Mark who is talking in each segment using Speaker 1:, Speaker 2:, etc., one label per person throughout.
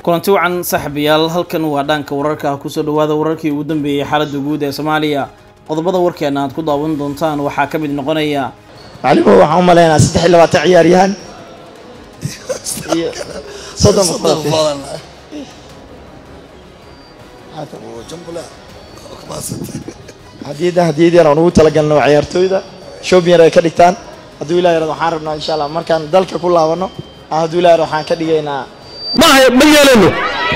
Speaker 1: kulanti wacan saaxiibayaal halkan waa dhaanka wararka kusoo dhawaada wararkii ugu dambeeyey xaaladda guud ee soomaaliya qodobada warkeena aad ku daawan doontaan waxaa ka mid noqonaya
Speaker 2: macalimo waxaan u maleynayaa saddex iyo labaatan ciyaaryahan iyo soddon qof hadiyadda hadiyad yar aan ugu talagalno waa ciyaartooyda shoobin yar ay ka dhigtaan hadduu ilaah yarad waxaan rabnaa insha allah markaan dalka ku laabano hadduu ilaah yarad waxaan ka dhigaynaa
Speaker 3: ma yeelano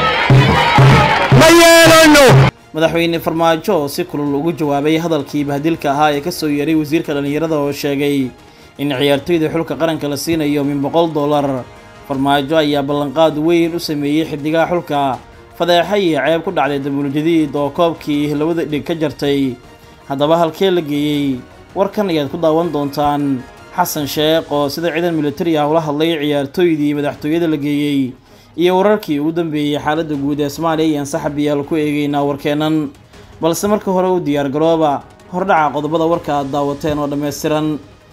Speaker 3: ma yeelano
Speaker 1: madaxweyne farmaajo oo si kulul ugu jawaabay hadalkii bahdilka ahaa ee kasoo yeeray wasiirka dhallinyarada oo sheegay in ciyaartooyda xulka qaranka la siinayo min boqol dollar farmaajo ayaa ballanqaad weyn u sameeyey xiddigaha xulka fadeexa iyo ceeb ku dhacday dabuuljadiid oo koobkii labada dhig ka jartay haddaba halkee la geeyey warkan ayaad ku daawan doontaan xasan sheekh oo sida ciidan militari ah ula hadlay ciyaartooydii madaxtooyada la geeyey iyo wararkii ugu dambeeyey xaaladda guud ee soomaaliya ayaan saxabiyaal ku eegeynaa warkeennan balse marka hore u diyaar garooba hordhaca qodobada warka aad daawateen oo dhammaystiran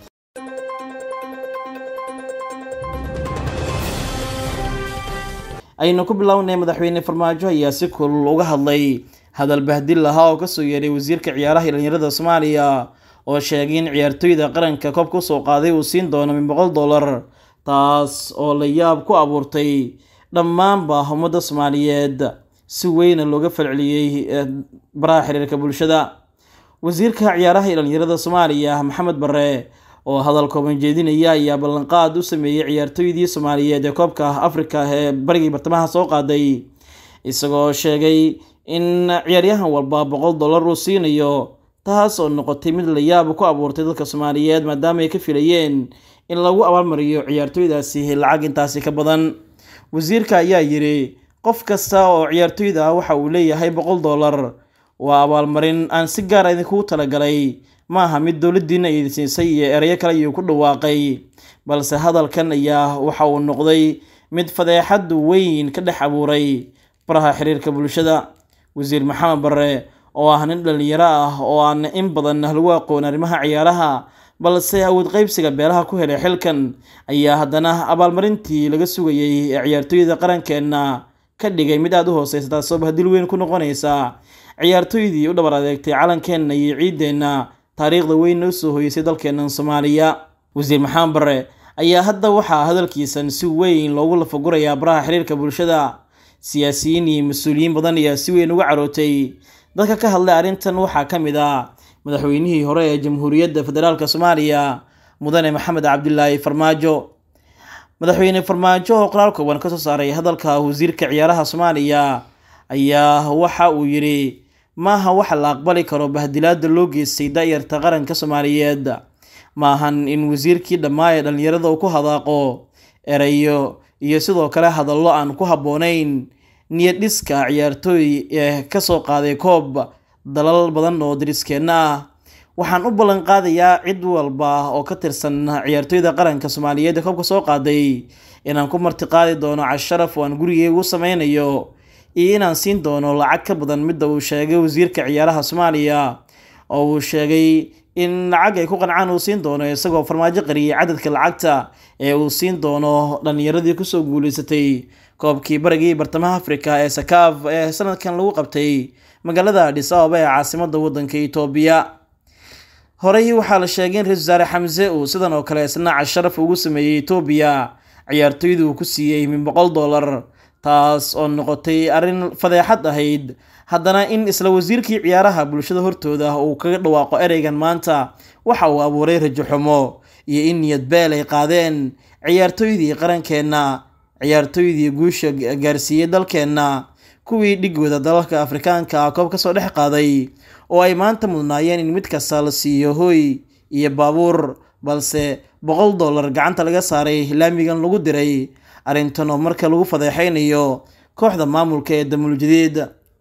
Speaker 1: aynu ku bilownay madaxweyne farmaajo ayaa si kulul uga hadlay hadal bahdil ahaa oo kasoo yeeray wasiirka ciyaaraha dhalinyarada soomaaliya oo sheegay in ciyaartooyda qaranka koobka usoo qaaday uu siin doono min boqol dollar taas oo la yaab ku abuurtay dhammaanba ummadda soomaaliyeed si weyna looga falceliyey baraha xiriirka bulshada wasiirka ciyaaraha iyo dhalinyarada soomaaliya maxamed bare oo hadal kooban jeedinaya ayaa ballanqaad u sameeyey ciyaartooydii soomaaliyeed ee koobka afrika ee barigii bartamaha soo qaaday isagoo sheegay in ciyaaryahan walba boqol dollar uu siinayo taas oo noqotay mid la yaab ku abuurtay dadka soomaaliyeed maadaama ay ka filayeen in lagu abaalmariyo ciyaartooydaasi lacag intaasi ka badan wasiirka ayaa yidhi qof kasta oo ciyaartooyda ah waxa uu leeyahay boqol dollar waa abaalmarin aan si gaara idinkugu talagalay ma aha mid dowladdiina idin siisay iyo erayo kale ayuu ku dhawaaqay balse hadalkan ayaa waxa uu noqday mid fadeexad weyn ka dhex abuuray baraha xiriirka bulshada wasiir maxamed bare oo ah nin dhalinyaro ah oo aan in badan lagu aqoon arrimaha ciyaaraha balse awood qeybsiga beelaha ku helay xilkan ayaa haddana abaalmarintii laga sugayey ee ciyaartooyda qarankeenna ka dhigay mid aada u hooseysa taasoo bahdil weyn ku noqonaysa ciyaartooydii u dhabar adeegtay calankeenna iyo ciideenna taariikhda weynna usoo hoyeysay dalkeennan soomaaliya wasiir maxamed bare ayaa hadda waxaa hadalkiisan si weyn loogu lafagurayaa baraha xiriirka bulshada siyaasiyiin iyo mas-uuliyiin badan ayaa si weyn uga carootay dadka ka hadlay arrintan waxaa ka mid ah madaxweynihii hore ee jamhuuriyadda federaalk soomaaliya mudane maxamed cabdilaahi farmaajo madaxweyne farmaajo oo qoraal kooban kasoo saaray hadalka wasiirka ciyaaraha soomaaliya ayaa waxa uu yidhi maaha waxa la aqbali karo bahdilaada loo geystay da-yarta qaranka soomaaliyeed maahan in wasiirkii dhammaa ee dhallinyarada uu ku hadaaqo erayo iyo sidoo kale hadallo aan ku habboonayn niyad dhiska ciyaartooy ee kasoo qaaday koob dalal badan oo dariskeenna ah waxaan u ballan qaadayaa cid walba oo ka tirsan ciyaartooyda qaranka soomaaliyeed ee koobka soo qaaday inaan ku martiqaadi doono casharaf oo aan gurigeyga u sameynayo iyo inaan siin doono lacag ka badan midda uu sheegay wasiirka ciyaaraha soomaaliya oo uu sheegay in lacag ay ku qancaan uu siin doono isagoo farmaajo qariyay cadadka lacagta ee uu siin doono dhallinyaradii kusoo guuleysatay koobkii barigii bartamaha afrika ee sakaaf ee sanadkan lagu qabtay magaalada adhis ababa ee caasimada wadanka itoobiya horey waxaa la sheegay in ra-isul wasaare xamse uu sidan oo kale isna casharaf ugu sameeyey itoobiya ciyaartooydu uu ku siiyey min boqol dollar taas oo noqotay arrin fadeexad ahayd haddana in isla wasiirkii ciyaaraha bulshada hortooda uu kaga dhawaaqo ereygan maanta waxa uu abuuray rajo xumo iyo in niyad beel ay qaadeen ciyaartooydii qarankeenna ciyaartooydii guusha gaarsiiyey dalkeenna kuwii dhigooda dalalka afrikaanka koob kasoo dhex qaaday oo ay maanta mudnaayeen in mid kasta la siiyo hooy iyo baabuur balse boqol dollar gacanta laga saaray laamigan lagu diray arrintan oo marka lagu fadeexeynayo kooxda maamulka ee damuuljadiid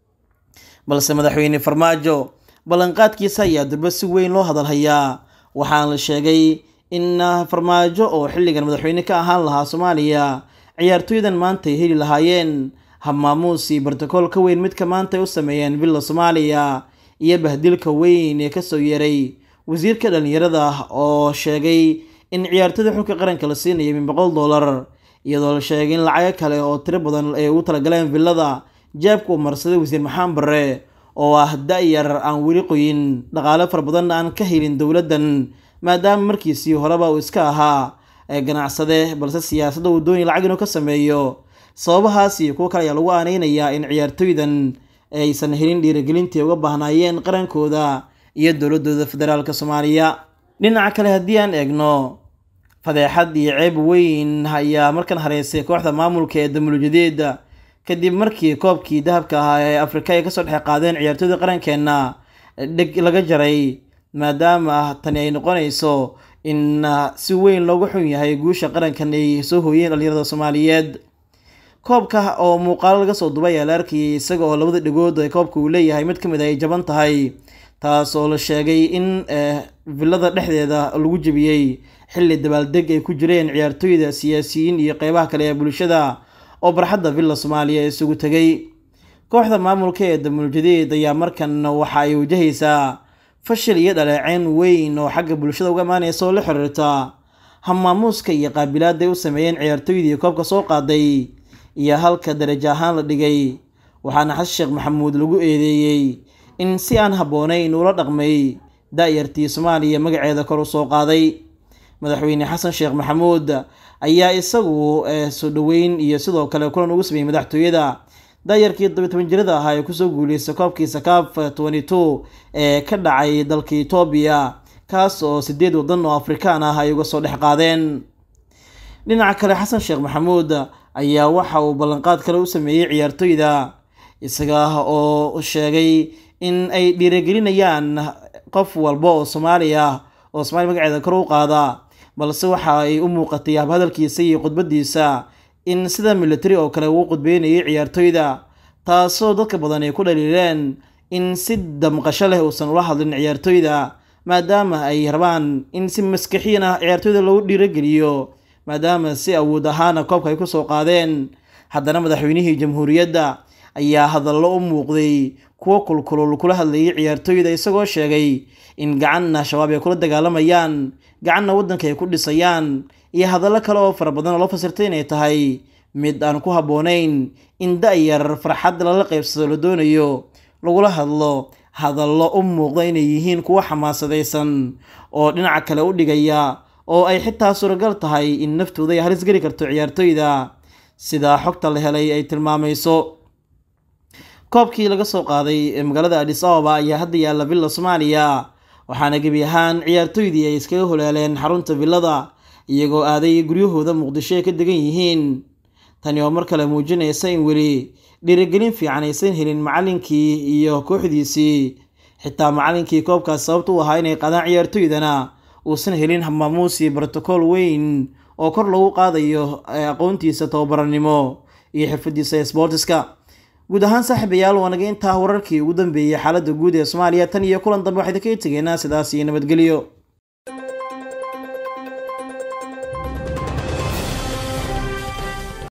Speaker 1: balse madaxweyne farmaajo ballanqaadkiisa ayaa durba si weyn loo hadalhayaa waxaana la sheegay in farmaajo oo xilligan madaxweyne ka ahaan lahaa soomaaliya ciyaartooydan maanta ay heli lahaayeen habmaamuus iyo bartakool ka weyn midka maanta ay u sameeyeen villa soomaaliya iyo bahdilka weyn ee kasoo yeeray wasiirka dhalinyarada oo sheegay in ciyaartoyda xulka qaranka la siinaya min boqol dollar iyadoo la sheegay in lacago kale oo tiro badan ay ugu talagaleen villada jeebka uu marsaday wasiir maxamed barre oo ah da-yar aan weli qoyin dhaqaale fara badanna aan ka helin dowladdan maadaama markiisii horeba uu iska ahaa ganacsade balse siyaasadda uu doonaya lacag inuu ka sameeyo sababahaas iyo kuwo kale ayaa lagu aaneynayaa in ciyaartooydan aysan helin dhiirigelintii uga baahnaayeen qarankooda iyo dowladooda federaalk soomaaliya dhinaca kale haddii aan eegno fadeexad iyo ceeb weyn ayaa markan hareysay kooxda maamulka ee damulujadeeda kadib markii koobkii dahabka ahaa ee afrika ay kasoo dhex qaadeen ciyaartooyda qarankeenna dheg laga jaray maadaama tani ay noqonayso in si weyn loogu xun yahay guusha qarankan ay soo hooyeen dhalinyarada soomaaliyeed koobka oo muuqaalo laga soo dubay ayaa la arkayay isaga oo labada dhegood ee koobka uu leeyahay mid ka mid ay jaban tahay taas oo la sheegay in villada dhexdeeda lagu jebiyey xilli dabaaldeg ay ku jireen ciyaartooyda siyaasiyiin iyo qeybaha kale ee bulshada oo barxadda villa soomaaliya isugu tegay kooxda maamulka ee damuuljadeed ayaa markan waxa ay wajahaysaa fashil iyo dhaleeceyn weyn oo xagga bulshada uga imaaneysa oo la xiriirta hamaamuuska iyo qaabilaada ay u sameeyeen ciyaartooydii koobka soo qaaday iyo halka darajo ahaan la dhigay waxaana xasan sheekh maxamuud lagu eedeeyey in si aan habboonayn uula dhaqmay da-yartii soomaaliya magaceeda kor u soo qaaday madaxweyne xasan sheekh maxamuud ayaa isagu soo dhoweyn iyo sidoo kale kulan ugu sameeyey madaxtooyada daayarkii todobiy toban jirada ahaa ee kusoo guuleystay koobkii sakaaf twenty two ee ka dhacay dalka etoobiya kaas oo sideed waddan oo afrikaan ah ay uga soo dhex qaadeen dhinaca kale xasan sheekh maxamuud ayaa waxa uu ballanqaad kale u sameeyey ciyaartooyda isaga oo sheegay in ay dhiirigelinayaan qof walba oo soomaali ah oo somaaliya magaceeda kor u qaada balse waxa ay u muuqatay habhadalkiisa iyo khudbadiisa in sida military oo kale uu qudbeynayay ciyaartooyda taasoo dadka badan ay ku dhaliileen in si damqasho leh uusan ula hadlin ciyaartooyda maadaama ay rabaan in si maskixiin ah ciyaartooyda loogu dhiirogeliyo maadaama si awood ahaana koobka ay kusoo qaadeen haddana madaxweynihii jamhuuriyadda ayaa hadallo u muuqday kuwo kulkulul kula hadlayay ciyaartooyda isagoo sheegay in gacanna shabaab ay kula dagaalamayaan gacanna waddanka ay ku dhisayaan iyo hadallo kale oo fara badan oo loo fasirtay inay tahay mid aan ku habboonayn in da-yar farxad lala qaybsado la doonayo lagula hadlo hadallo u muuqda inay yihiin kuwo xamaasadaysan oo dhinaca kale u dhigaya oo ay xitaa suuragal tahay in naftooda ay halis geli karto ciyaartooyda sidaa xogta la helay ay tilmaamayso koobkii laga soo qaaday ee magaalada adis ababa ayaa hadda yaalla villa soomaaliya waxaana gebi ahaan ciyaartooydii ay iskaga holaaleen xarunta villada iyagoo aaday guryahooda muqdisho ay ka degan yihiin tani oo mar kale muujinaysa in weli dhiirigelin fiican aysan helin macallinkii iyo kooxdiisii xitaa macallinkii koobkaas sababta u ahaa inay qaadaan ciyaartooydana uusan helin hamaamuus iyo brotocool weyn oo kor lagu qaadayo aqoontiisa tababaranimo iyo xirfadiisa ee sboortiska guud ahaan saaxiibayaal waa naga intaa wararkii ugu dambeeyey xaaladda guud ee soomaaliya tan iyo kulan dambe waxayda kaga tegeynaa sidaas iyo nabadgelyo